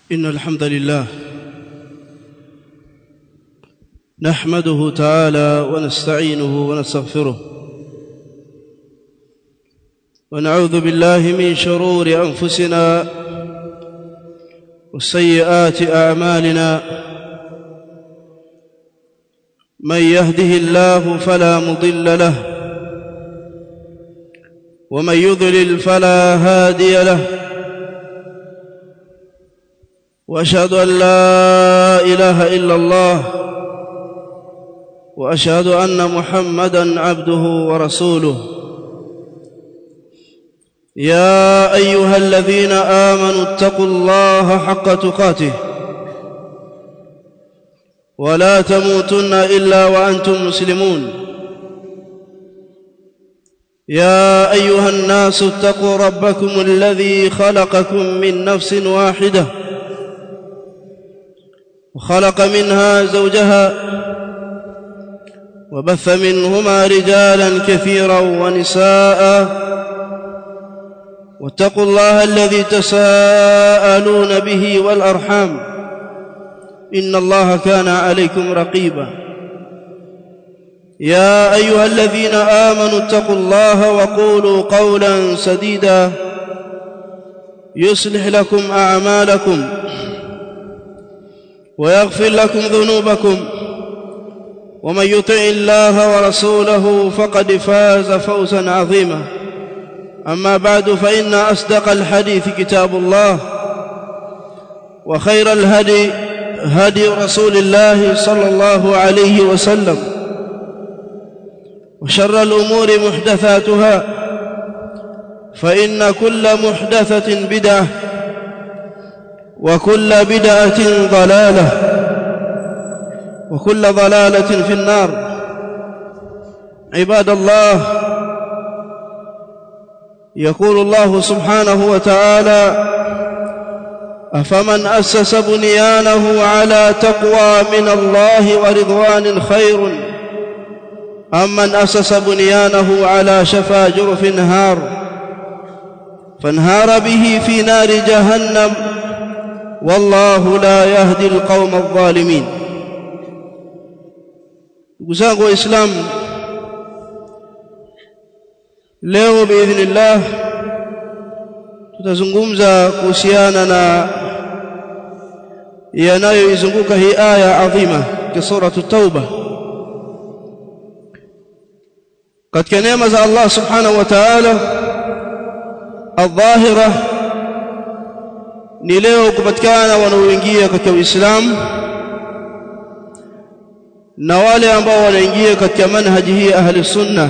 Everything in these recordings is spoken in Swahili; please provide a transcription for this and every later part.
إن الحمد لله نحمده تعالى ونستعينه ونستغفره ونعوذ بالله من شرور أنفسنا وسيئات أعمالنا من يهده الله فلا مضل له ومن يضلل فلا هادي له واشهد ان لا اله الا الله واشهد ان محمدا عبده ورسوله يا ايها الذين امنوا اتقوا الله حق تقاته ولا تموتن الا وانتم مسلمون يا ايها الناس اتقوا ربكم الذي خلقكم من نفس واحده وخلق منها زوجها وبث منهما رجالا كثيرا ونساء واتقوا الله الذي تساءلون به والارحام ان الله كان عليكم رقيبا يا ايها الذين امنوا اتقوا الله وقولوا قولا سديدا يصلح لكم اعمالكم ويغفر لكم ذنوبكم ومن يطع الله ورسوله فقد فاز فوزا عظيما اما بعد فان اصدق الحديث كتاب الله وخير الهدي هدي رسول الله صلى الله عليه وسلم وشر الامور محدثاتها فان كل محدثه بدعه وكل بدعه ضلاله وكل ضلاله في النار عباد الله يقول الله سبحانه وتعالى افمن اسس بنيانه على تقوى من الله ورضوان خير ام من اسس بنيانه على شفا جرف نهار فانهار به في نار جهنم والله لا يهدي القوم الظالمين ndugu zangu waislamu leo biidhnillah tutazungumza kuhusiana na yanayoizunguka hii aya adhima ya suratu tauba katika neema za Allah subhanahu wa ta'ala adh-dhahira ni leo kupatikana wanaoingia katika Uislamu na wale ambao wanaingia katika manhaji hii ahli sunna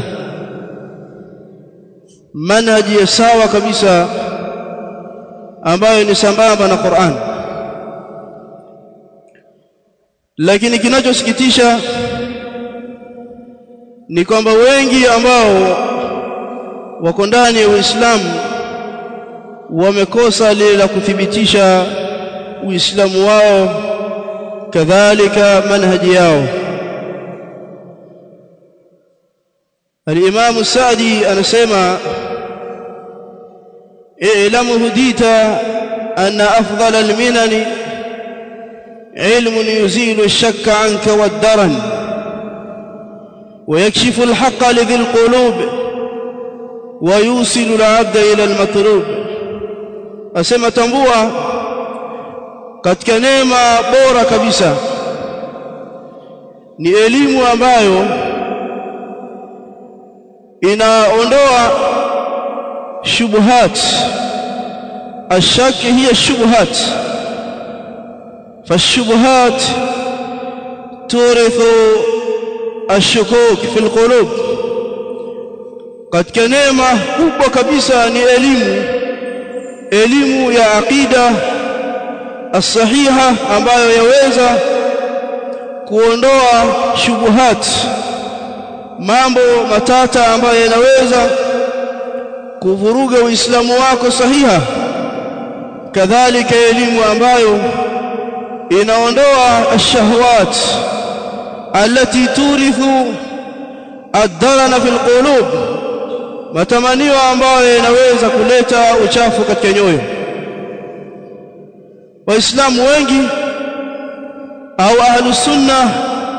manhaji ya sawa kabisa ambayo ni sambamba na Qur'an lakini kinachosikitisha ni kwamba wengi ambao wako ndani ya Uislamu wamekosa lile la kuthibitisha uislamu wao kadhalika manhaji yao الامام السعدي anasema اعلم هديت ان افضل المنن علم يزيل الشك عنك والدرن ويكشف الحق لذي القلوب ويوصل العبد الى المطلوب asema tambua katika neema bora kabisa ni elimu ambayo inaondoa shubuhat ashaki hiya shubuhat فالشبهات تورث الشكوك في القلوب katika neema kubwa kabisa ni elimu elimu ya aqida as-sahiha ambayo yaweza kuondoa shubuhat mambo matata ambayo yanaweza kuvuruga uislamu wako sahiha kadhalika elimu ambayo inaondoa ash-shahawat التي تورث الدرن في القلوب matamanio ambayo yanaweza kuleta uchafu katika nyoyo waislamu wengi au ahlus sunna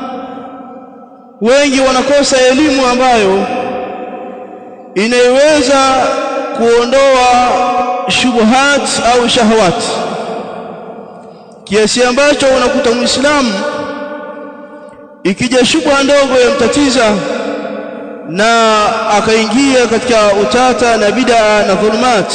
wengi wanakosa elimu ambayo inaiweza kuondoa shubuhat au shahawat kiasi ambacho unakuta muislamu ikija shubha ndogo yamtatiza na akaingia katika utata na bid'a na dhulumat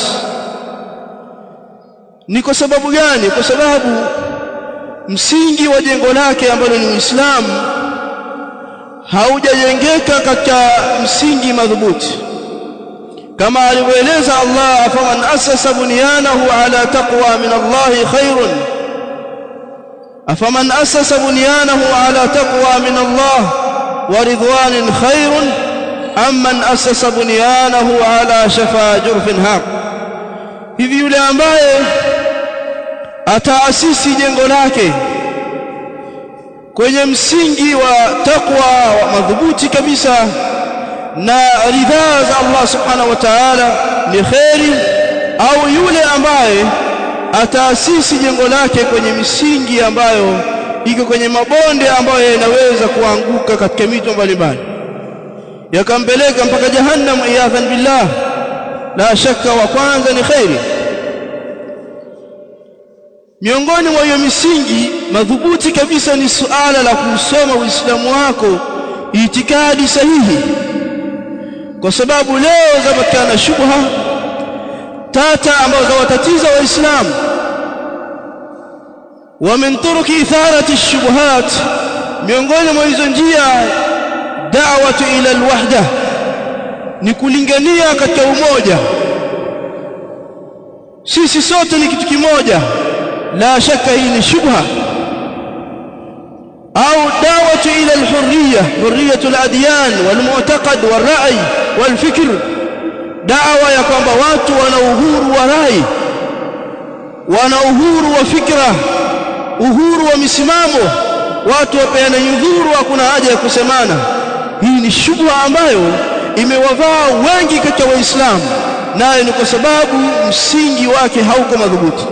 ni kwa sababu gani kwa sababu msingi wa jengo lake ambalo ni Uislamu haujajengeka katika msingi madhubuti kama alivyoeleza Allah faman asasa bunyanahu ala taqwa min Allah khairun afaman asasa bunyanahu ala taqwa min Allah wa ridwanin khairun amman asasa bunyanahu ala shafa jurfin haq hivi yule ambaye ataasisi jengo lake kwenye msingi wa takwa wa madhubuti kabisa na ridhaa za Allah subhanahu wa ta'ala ni kheri au yule ambaye ataasisi jengo lake kwenye misingi ambayo iko kwenye mabonde ambayo yanaweza kuanguka katika mito mbalimbali yakampeleka mpaka jahannam iyadhan billah la shaka wa kwanza ni kheri miongoni mwa hiyo misingi madhubuti kabisa ni suala la kusoma uislamu wako itikadi sahihi kwa sababu leo zapatikana shubha tata ambazo zawatatiza waislamu wa min turuki itharati shubuhat miongoni mwa hizo njia da'watu ila alwahda ni kulingania katika umoja sisi sote ni kitu kimoja la shaka hii ni shubha au da'watu ila alhurriya hurriyatu aladyan walmu'taqad walra'i walfikr da'wa ya kwamba watu wana uhuru wa rai wana uhuru wa fikra uhuru wa misimamo watu wapeana udhuru hakuna haja ya kusemana hii ni shubha ambayo imewavaa wengi katika waislamu nayo ni kwa sababu msingi wake hauko madhubuti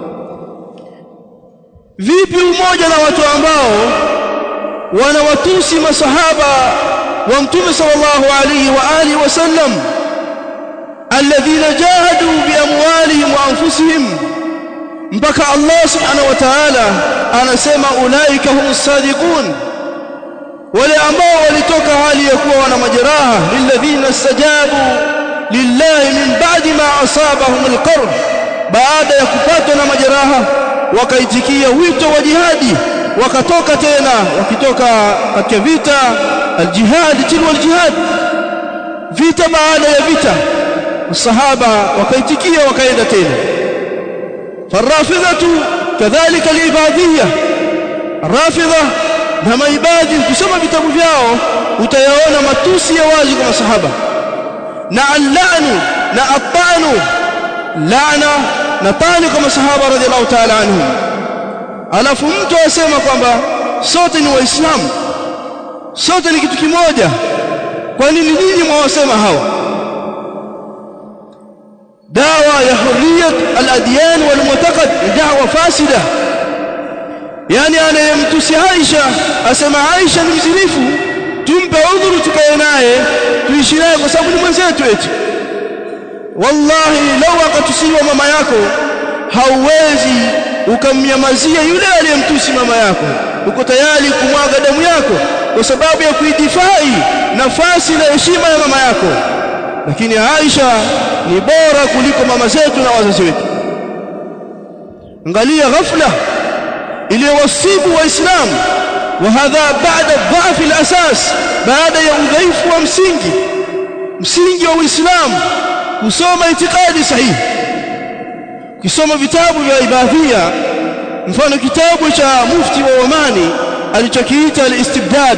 vipi umoja na watu ambao wanawatusi masahaba wa mtume sallallahu alayhi wa alihi wasallam alladhina jahadu biamwalihim wa anfusihim mpaka Allah subhanahu wa ta'ala anasema ulaika humus sadiqun wale ambao walitoka hali ya kuwa wana majeraha lilladhina istajabu lillahi min ba'di ma asabahum alqarb baada ya kupatwa na majeraha wakaitikia wito wa jihadi wakatoka tena wakitoka katika vita aljihad tilwa aljihad vita baada ya vita الصحابه wakaitikia wakaenda tena farafidhatu kadhalika alibadhiyya rafidha na maibadi ukisoma vitabu vyao utayaona matusi ya wazi kwa masahaba na allanu na atanu laana na tani kwa masahaba radhiallahu ta'ala anhum alafu mtu asema kwamba sote ni waislamu sote ni kitu kimoja kwa nini nyinyi mwawasema hawa dawa ya hurriyat al-adyan wal mu'taqad da'wa fasida yani anayemtusi Aisha asema Aisha ni mzinifu tumpe udhuru tukae naye tuishi naye kwa sababu ni mwenzetu eti wallahi lau akatusiwa mama yako hauwezi ukamnyamazia yule aliyemtusi mama yako uko tayari kumwaga damu yako kwa sababu ya kuidifai nafasi na heshima ya mama yako lakini Aisha ni bora kuliko mama zetu na wazazi wetu angalia ghafla iliyowasibu waislamu wa hadha baada dhaafi al-asas baada ya udhaifu wa msingi msingi wa uislamu kusoma itikadi sahihi ukisoma vitabu vya ibadhia mfano kitabu cha mufti wa Omani alichokiita al-istibdad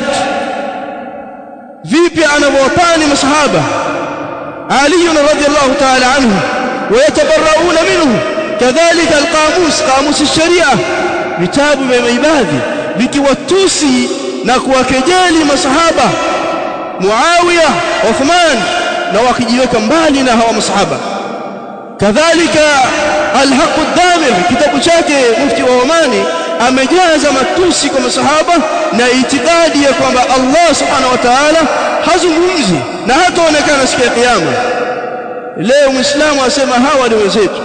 vipi anavyowapani masahaba Ali radhiyallahu ta'ala anhu wayatabarrauna minhu kadhalika al-qamus qamus ash-sharia vitabu vya ibadhi vikiwatusi na kuwakejeli masahaba Muawiya Uthman na wakijiweka mbali na hawa masahaba kadhalika alhaq ad-damir kitabu chake mufti wa Omani amejaza matusi kwa masahaba na itikadi ya kwamba Allah subhanahu wa ta'ala hazungumzi na hataonekana siku ya kiyama leo muislamu asema hawa ni wenzetu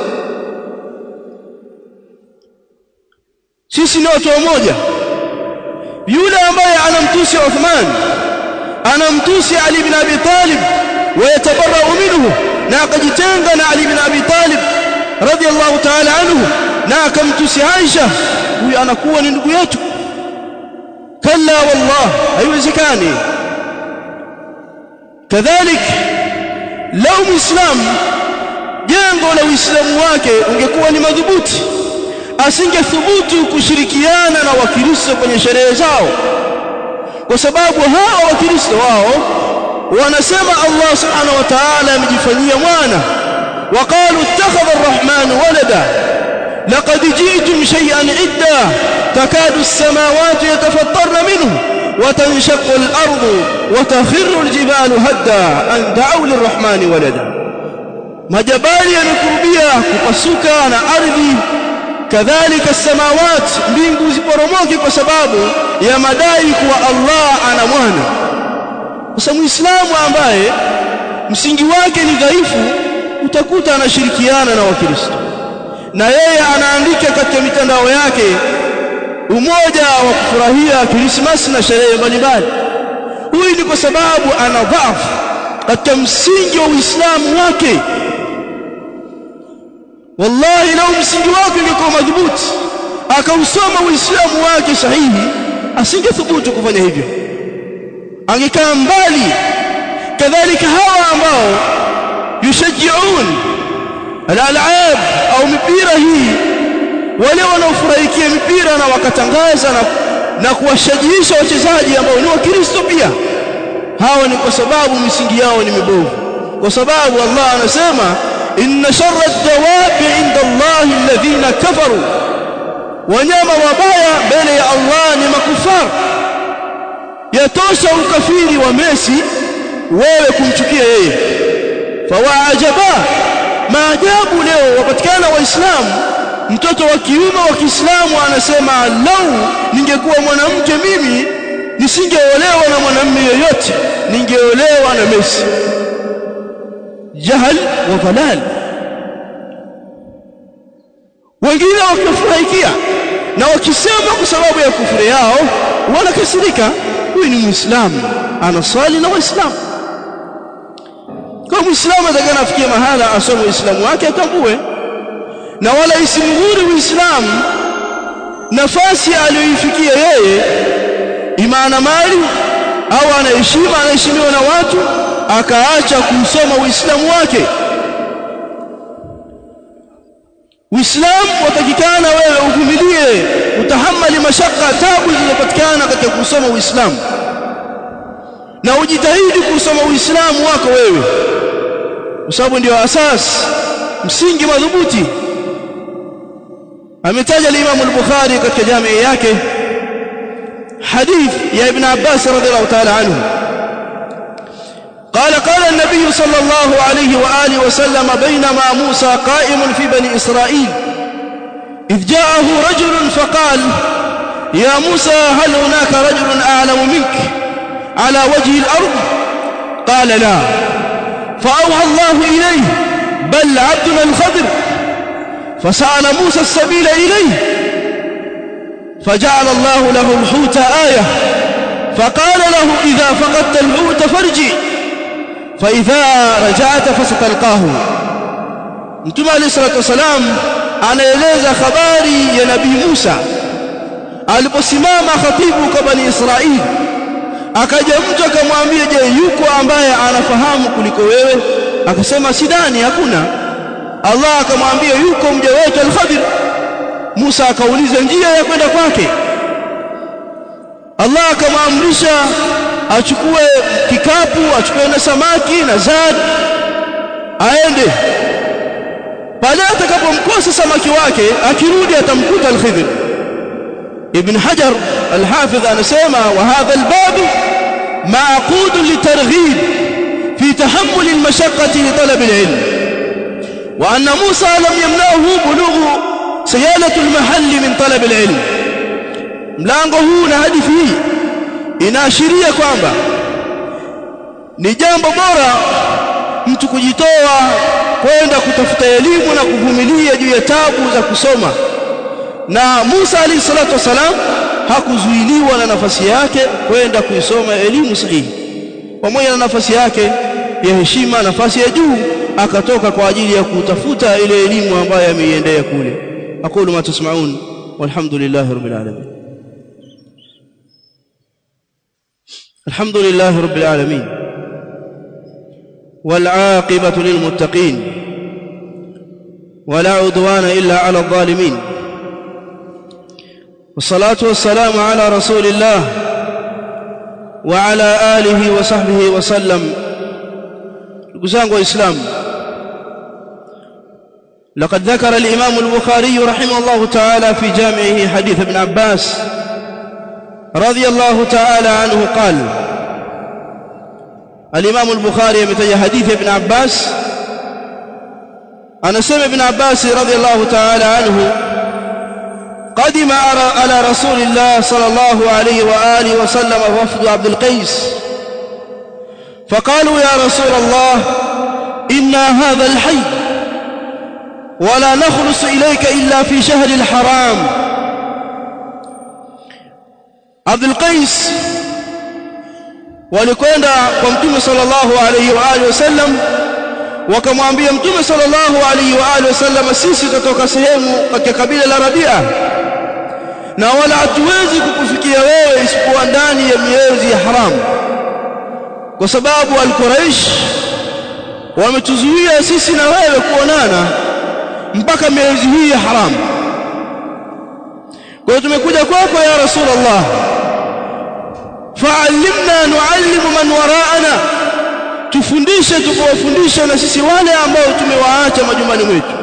sisi ni watu wamoja yule ambaye anamtusi Uthman anamtusi Ali ibn Abi Talib wayatabarra'u minhu na akajitenga na Ali ibn Abi Talib radiyallahu ta'ala anhu na akamtusi Aisha huyu anakuwa ni ndugu yetu kalla wallah haiwezekani kadhalik lau muislamu jengo la uislamu wake ungekuwa ni madhubuti asingethubutu kushirikiana na wakristo kwenye sherehe zao kwa sababu hawa wakristo wao wanasema Allah subhanahu wa ta'ala amejifanyia mwana waqalu ittakhadha ar-rahman walada laqad ji'tum shay'an idda takadu as-samawati yatafattarna minhu وتنشق الأرض وتخر الجبال هدا أن دعوا للرحمن ولدا majabali yamekurubia kupasuka na ardhi kadhalika samawat mbingu ziporomoke kwa sababu ya madai kuwa Allah ana mwana sasa muislamu ambaye msingi wake ni dhaifu utakuta anashirikiana na wakristo na yeye anaandika katika mitandao yake umoja wa kufurahia Krismasi na sherehe mbalimbali huyu ni kwa sababu ana dhaifu katika msingi wa Uislamu wake wallahi lau msingi wake ungekuwa madhubuti akausoma uislamu wake sahihi asingethubutu kufanya hivyo angekaa mbali kadhalika hawa ambao yushajiun alalab au mipira hii wale wanaofurahikia mipira na wakatangaza na, na kuwashajiisha wachezaji ambao ni wakristo pia hawa ni kwa sababu misingi yao ni mibovu kwa sababu Allah anasema inna sharra ad-dawabi 'inda Allah alladhina kafaru wanyama wabaya mbele ya Allah ni makufar yatosha ukafiri wa Messi wewe kumchukia yeye fawaajaba maajabu leo wapatikana waislamu mtoto wa kiume wa Kiislamu anasema lau ningekuwa mwanamke mimi nisingeolewa na mwanamume yoyote ningeolewa na Messi jahal wa dhalal wengine wakifurahikia na wakisema kwa sababu ya kufuru yao wanakasirika huyu ni muislamu anaswali na waislamu kwa muislamu atakana afikie mahala asome uislamu wake atambue na wala isimghuri uislamu nafasi aliyoifikia yeye imana mali au anaheshima anaheshimiwa na watu akaacha kusoma uislamu wake Uislamu watakikana wewe uvumilie utahamali mashaka tabu zinazopatikana katika kusoma Uislamu na ujitahidi kusoma Uislamu wako wewe kwa sababu ndio asas msingi madhubuti ametaja al-Imam al-Bukhari katika jamii yake hadith ya Ibn Abbas radhiallahu ta'ala anhu قال قال النبي صلى الله عليه وآله وسلم بينما موسى قائم في بني إسرائيل إذ جاءه رجل فقال يا موسى هل هناك رجل أعلم منك على وجه الأرض قال لا فأوحى الله إليه بل عبدنا الخضر فسأل موسى السبيل إليه فجعل الله له الحوت آية فقال له إذا فقدت الحوت فارجع فإذا رجعت فستلقاه Mtume عليه الصلاة والسلام anaeleza habari ya Nabii Musa aliposimama khatibu kwa Bani Israili akaja mtu akamwambia je yuko ambaye anafahamu kuliko wewe akasema sidani hakuna Allah akamwambia yuko mja wetu al-Khadir Musa akauliza njia ya kwenda kwake Allah akamwamrisha achukue kikapu achukue na samaki na zad aende pale atakapomkosa samaki wake akirudi atamkuta al-Khidr Ibn Hajar al-Hafidh anasema wa hadha al-bab ma'qud litarghib fi tahammul al-mashaqqati li talab al-ilm wa anna Musa lam yamnahu bulughu sayalatu almahalli min talab alilm mlango huu na hadithi hii inaashiria kwamba ni jambo bora mtu kujitoa kwenda kutafuta elimu na kuvumilia juu ya tabu za kusoma na Musa alayhi salatu wasalam hakuzuiliwa na nafasi yake kwenda kuisoma elimu sahihi pamoja na nafasi yake ya heshima nafasi ya juu akatoka kwa ajili ya kutafuta ile elimu ambayo ameiendea kule aqulu ma tasmaun walhamdulillahi rabbil alamin alhamdulillahi rabbil alamin والعاقبة للمتقين ولا عدوان إلا على الظالمين والصلاة والسلام على رسول الله وعلى آله وصحبه وسلم قزان وإسلام لقد ذكر الإمام البخاري رحمه الله تعالى في جامعه حديث ابن عباس رضي الله تعالى عنه قال الإمام البخاري يمتج حديث ابن عباس أنا سمع ابن عباس رضي الله تعالى عنه قدم على رسول الله صلى الله عليه وآله وسلم وفد عبد القيس فقالوا يا رسول الله إنا هذا الحي ولا نخلص إليك إلا في شهر الحرام عبد القيس walikwenda kwa mtume sallallahu alaihi wa alihi wasallam wakamwambia mtume sallallahu alaihi wa alihi wasallam sisi tutatoka sehemu katika kabila la Rabia na wala hatuwezi kukufikia wewe isipokuwa ndani ya miezi ya haramu kwa sababu al-Quraish wametuzuia sisi na wewe kuonana mpaka miezi hii ya haramu kwa hiyo tumekuja kwako ya rasulullah fa'allimna nu'allimu man wara'ana tufundishe tukawafundisha na sisi wale ambao tumewaacha majumbani mwetu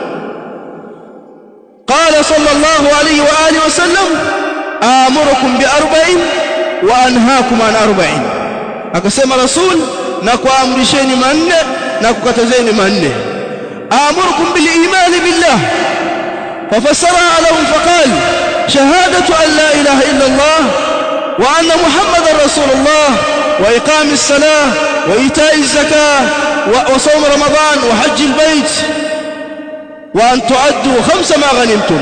qala sallallahu alayhi wa alihi wasallam amurukum bi arba'in wa anhaakum an arba'in akasema rasul na kuamrisheni manne na kukatazeni manne amurukum bil iman billah ففسرها لهم فقال شهادة أن لا إله إلا الله وأن محمد رسول الله وإقام الصلاة وإيتاء الزكاة وصوم رمضان وحج البيت وأن تعدوا خمس ما غنمتم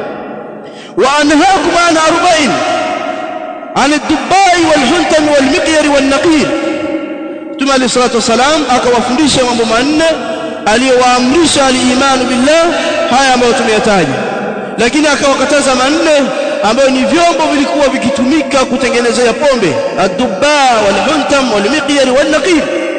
وأنهاكم عن أربعين عن الدباء والحلتم والمقير والنقير ثم عليه الصلاة والسلام akawafundisha mambo manne aliyowaamrisha al-iman billah haya ambayo tumeyataja lakini akawakataza manne ambayo ni vyombo vilikuwa vikitumika kutengenezea pombe ad-dubba wal-huntam wal-miqyar wal-naqir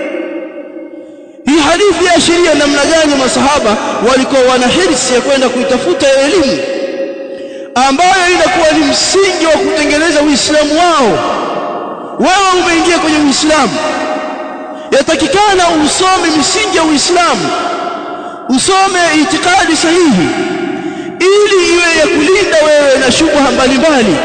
hii hadithi yaashiria namna gani masahaba walikuwa wana hirsi ya kwenda kuitafuta elimu ambayo inakuwa ni msingi wa kutengeneza uislamu wao wewe umeingia kwenye uislamu yatakikana usome misingi ya uislamu usome itikadi sahihi ili iwe ya kulinda wewe na shubha mbalimbali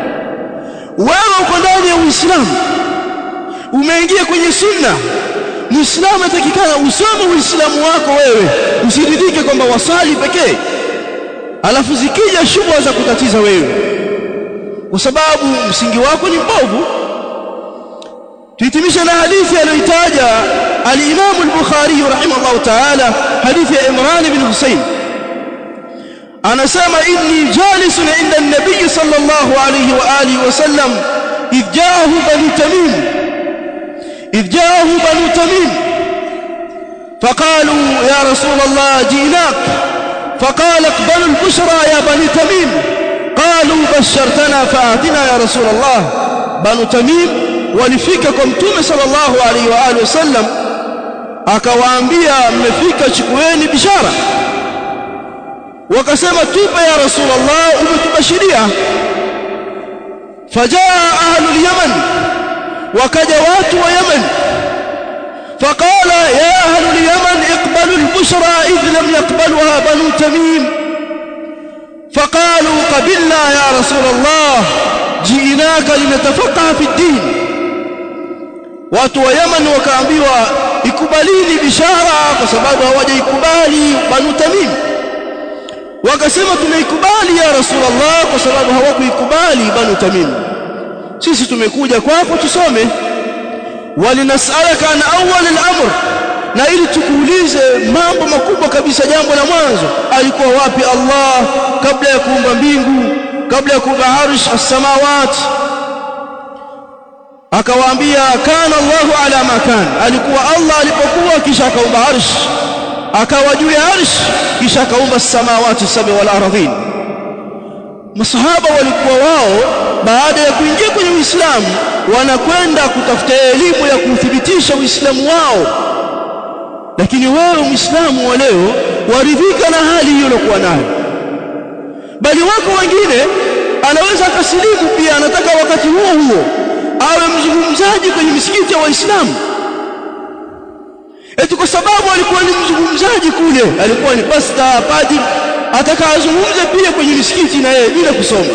wewe uko ndani ya uislamu umeingia kwenye sunna muislamu atakikana usome uislamu wako wewe usiridhike kwamba wasali pekee alafu zikija shubha za kutatiza wewe kwa sababu msingi wako ni mbovu tuhitimisha na hadithi aliyoitaja al-Imam al-Bukhari rahimahullah ta'ala hadithi ya Imran ibn Husayn anasema inni jalisun inda an-nabiy sallallahu alayhi wa alihi wa sallam idh ja'ahu banu tamim idh ja'ahu banu tamim فقالوا يا رسول الله جئناك فقال اقبلوا البشرى يا بني تميم قالوا بشرتنا فآتنا يا رسول الله بنو تميم walifika kwa mtume sallallahu alaihi wa alihi wasallam akawaambia mmefika chukueni bishara wakasema tupe ya rasulullah umetubashiria fajaa ahlul yaman wakaja watu wa yaman فقال يا أهل اليمن اقبلوا البشرى إذ لم يقبلها بنو تميم فقالوا قبلنا يا رسول الله جئناك لنتفقه في الدين watu wa Yaman wakaambiwa ikubalini bishara kwa sababu hawajaikubali banu tamim wakasema tumeikubali ya rasulullah kwa sababu hawakuikubali banu tamim sisi tumekuja kwako tusome walinasalaka an awwal al-amr na ili tukuulize mambo makubwa kabisa jambo la mwanzo alikuwa wapi Allah kabla ya kuumba mbingu kabla ya kuumba arsh as-samawat akawaambia kana Allahu ala ma kana alikuwa Allah alipokuwa kisha akaumba arsh akawa juu ya arsh kisha akaumba as-samawati sab'a wal ardhin masahaba walikuwa wao baada ya kuingia kwenye Uislamu wanakwenda kutafuta elimu ya kuthibitisha Uislamu wao lakini wewe Muislamu wa leo waridhika na hali hiyo uliyokuwa nayo bali wako wengine anaweza akasilimu pia anataka wakati huo huo awe mzungumzaji kwenye misikiti ya Waislamu eti kwa sababu alikuwa ni mzungumzaji kule alikuwa ni pasta padri ataka azungumze pia kwenye misikiti na yeye bila kusoma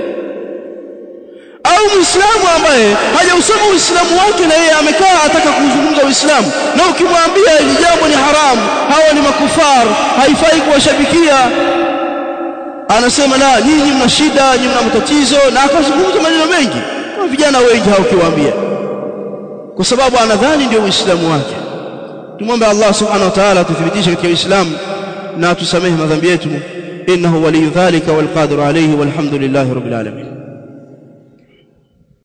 au muislamu ambaye hajausoma uislamu wake na yeye amekaa ataka kuzungumza uislamu na ukimwambia hili jambo ni haramu hawa ni makufar haifai kuwashabikia anasema la nyinyi mna shida nyinyi mna matatizo na akazungumza maneno mengi kwa vijana wengi hao ukiwaambia kwa sababu anadhani ndio uislamu wake tumwombe Allah subhanahu wa ta'ala tuthibitishe katika uislamu na tusamehe madhambi yetu innahu waliyu dhalika wal qadiru alayhi walhamdulillahi rabbil alamin